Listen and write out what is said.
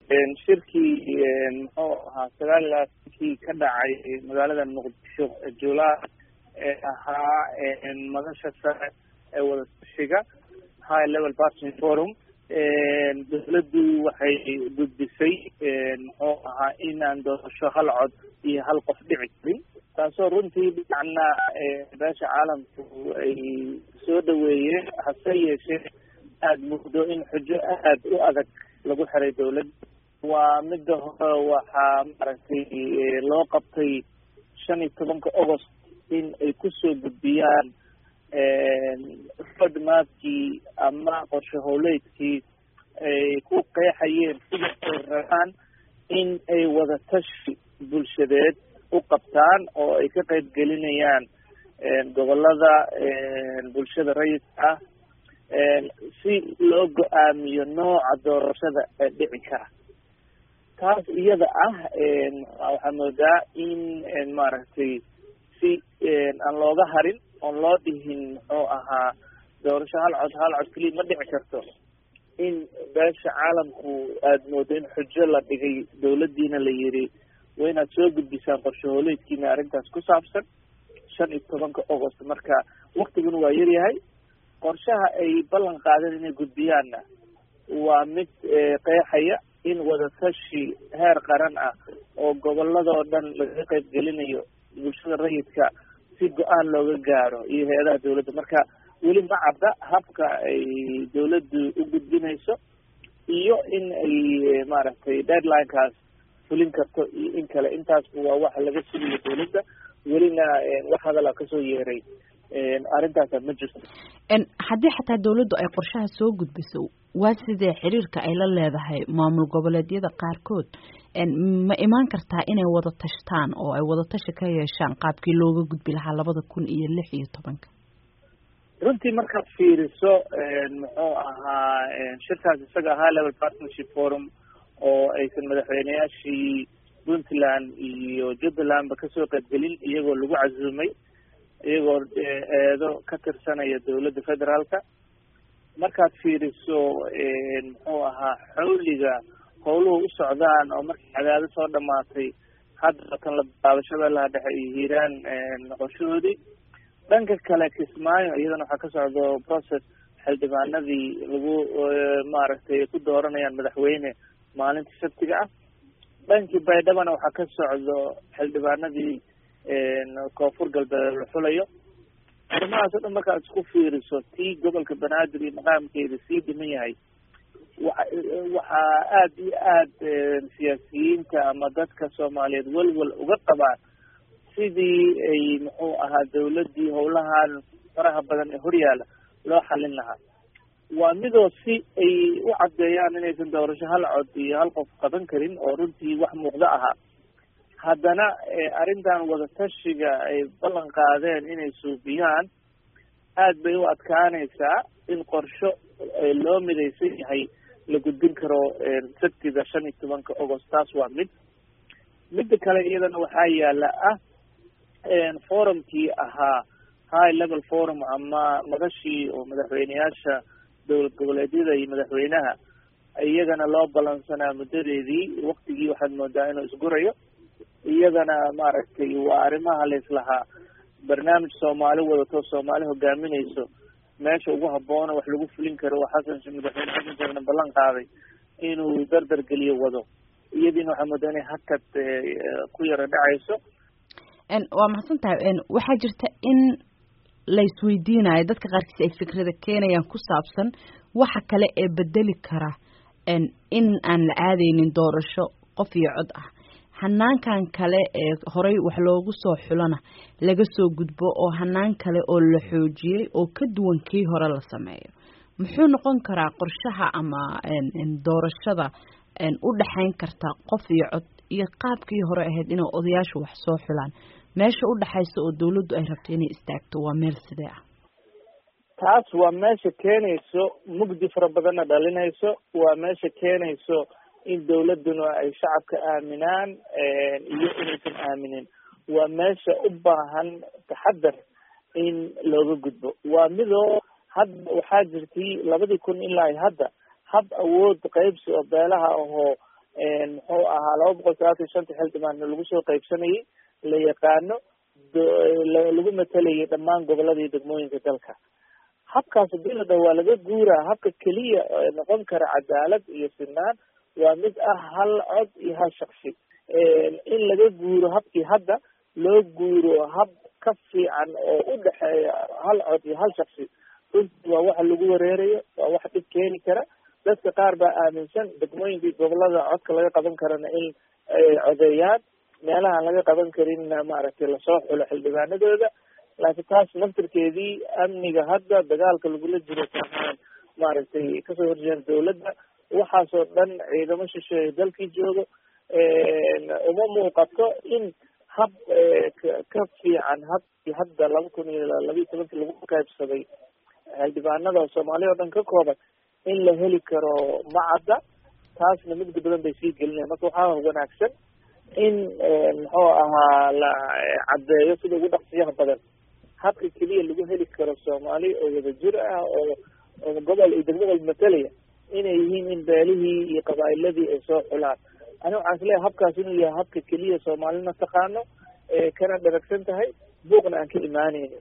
shirkii muxuu ahaa sagaal iyo labaatankii ka dhacay magaalada muqdisho julaay ee ahaa madasha sare ee wadatashiga high level partnership forum dawladdu waxay gudbisay muxuu ahaa inaan doorasho hal cod iyo hal qof dhici karin taasoo runtii dhinacna beesha caalamku ay soo dhaweeyeen hase yeeshee aada muddo in xujo aad u adag lagu xiray dawladda waa midda hore waxaa maaragtay loo qabtay shan iyo tobanka agost in ay kusoo gudbiyaan road mapkii ama qorshe howleedkii ay ku qeexayeen sida ay rabaan in ay wadatashi bulshadeed u qabtaan oo ay ka qayb gelinayaan gobolada bulshada rayidka ah si loo go-aamiyo nooca doorashada ee dhici kara taas iyada ah waxaa moodaa in maaragtay si aan looga harin oon loo dhihin muxuu ahaa doorasho hal cod hal cod keliya ma dhici karto in beesha caalamku aada moodo in xujo la dhigay dawladdiina la yiri waa inaad soo gudbisaan qorshe hooleedkiina arrintaas ku saabsan shan iyo tobanka agost marka waktiguna waa yaryahay qorshaha ay ballan qaadeen inay gudbiyaanna waa mid qeexaya in wadatashi heer qaran ah oo goboladoo dhan lagaga qayb gelinayo bulshada rayidka si go-aan looga gaaro iyo hay-adaha dawladda marka weli ma cadda habka ay dawladdu u gudbinayso iyo in ay maaragtay deadlinekaas fulin karto iyo in kale intaasba waa waxa laga sugayo dawladda welina wax hadala kasoo yeeray arrintaasa ma jirto haddii xataa dawladdu ay qorshaha soo gudbiso waa sidee xiriirka ay la leedahay maamul goboleedyada qaarkood ma imaan kartaa inay wada tashtaan oo ay wadatashi ka yeeshaan qaabkii looga gudbi lahaa labada kun iyo lix iyo tobanka runtii markaad fiiriso muxuu ahaa shirkaas isaga high level partnership forum oo aysan madaxweyneyaashii puntland iyo jubbalandba kasoo qaybgelin iyagoo lagu casuumay iyagoo eedo ka tirsanaya dawladda federaalka markaad fiiriso muxuu ahaa xawliga howluhu u socdaan oo markii cadaado soo dhamaatay hadda kan la bilaabashada laha dhexe iyo hiiraan noqoshadoodii dhanka kale kismaayo iyadana waxaa ka socdo process xildhibaanadii lagu maaragtay ku dooranayaan madaxweyne maalintii sabtiga ah dhankii baydhabana waxaa ka socdo xildhibaanadii koonfur galbeed la xulayo arrimahaas o dhan markaad isku fiiriso tii gobolka banaadir iyo maqaamkeeda sii dhiman yahay wa waxaa aada iyo aada siyaasiyiinta ama dadka soomaaliyeed welwel uga qabaan sidii ay muxuu ahaa dawladdii howlahan faraha badan ee horyaala loo xalin lahaa waa midoo si ay u caddeeyaan inaysan doorasho hal cod iyo hal qof qaban karin oo runtii wax muuqdo ahaa haddana arrintan wadatashiga ay ballan qaadeen inay suubiyaan aad bay u adkaanaysaa in qorsho loo midaysan yahay la gudbin karo sabtida shan iyo tobanka agost taas waa mid midda kale iyadana waxaa yaala ah forumkii ahaa high level forum ama madashii oo madaxweyneyaasha dowlad goboleedyada iyo madaxweynaha iyagana loo balansanaa muddadeedii waktigii waxaad moodaa inuu isgurayo iyadana maaragtay waa arrimaha laislahaa barnaamij soomaali wadato soomaali hogaaminayso meesha ugu habboona wax lagu fulin karo oo xasan madaxweyne xasan sheekhna ballan qaaday inuu dardar geliyo wado iyadiina waxaa moodaa inay hakad ku yaro dhacayso waa mahadsan tahay waxaa jirta in la isweydiinayo dadka qaarkiis ay fikrada keenayaan ku saabsan waxa kale ee bedeli kara in aan la aadaynin doorasho qof iyo cod ah hanaankan kale ee horey wax loogu soo xulana laga soo gudbo oo hanaan kale oo la xoojiyey oo ka duwan kii hore la sameeyo muxuu noqon karaa qorshaha ama doorashada u dhexayn karta qof iyo cod iyo qaabkii hore ahayd inay odayaashu wax soo xulaan meesha u dhexaysa oo dawladdu ay rabto inay istaagto waa meel sidee ah taas waa meesha keenayso mugdi fara badanna dhalinayso waa meesha keenayso in dawladduna ay shacabka aaminaan iyo inaysan aaminin waa meesha u baahan taxadar in looga gudbo waa midoo hadda waxaa jirtay labadii kun ilaa hadda hab awood qaybsi oo beelaha ahoo muxuu ahaa laba boqol sagaatan shanta xildhibaanna lagu soo qaybsanayay la yaqaano lagu matalayay dhammaan gobolada iyo degmooyinka dalka habkaas hadii la dhaho waa laga guuraa habka keliya noqon kara cadaalad iyo sinaan waa mid ah hal cod iyo hal shaksi in laga guuro habkii hadda loo guuro hab ka fiican oo u dhexeeya hal cod iyo hal shaksi runtii waa waxa lagu wareerayo waa wax dhib keeni kara dadka qaar baa aaminsan degmooyinkii gobolada codka laga qaban karana in ay codeeyaan meelahaan laga qaban karinna maaragtay lasoo xulo xildhibaanadooda laakiin taas naftirkeedii amniga hadda dagaalka lagula jiro kaahaan maaragtay kasoo horjeeda dawladda waxaasoo dhan ciidamo shisheeye dalkii joogo uma muuqato in hab ka fiican habkii hadda laba kun iyo labiiyo tobankii lagu qaybsaday xildhibaanada soomaaliya oo dhan ka kooban in la heli karo macadda taasna mugdi badan bay sii gelinaya marka waxaa wanaagsan in muxuu ahaa la caddeeyo sida ugu dhaqsiyaha badan habka keliya lagu heli karo soomaali oo wadajir ah oo oo gobol iyo degmo walba matalaya inay yihiin in beelihii iyo qabaa'iladii ay soo xulaan ani waxaan isleeyahay habkaas inuu yahay habka keliya soomaalina taqaano kana dharagsan tahay buuqna aan ka imaaneynin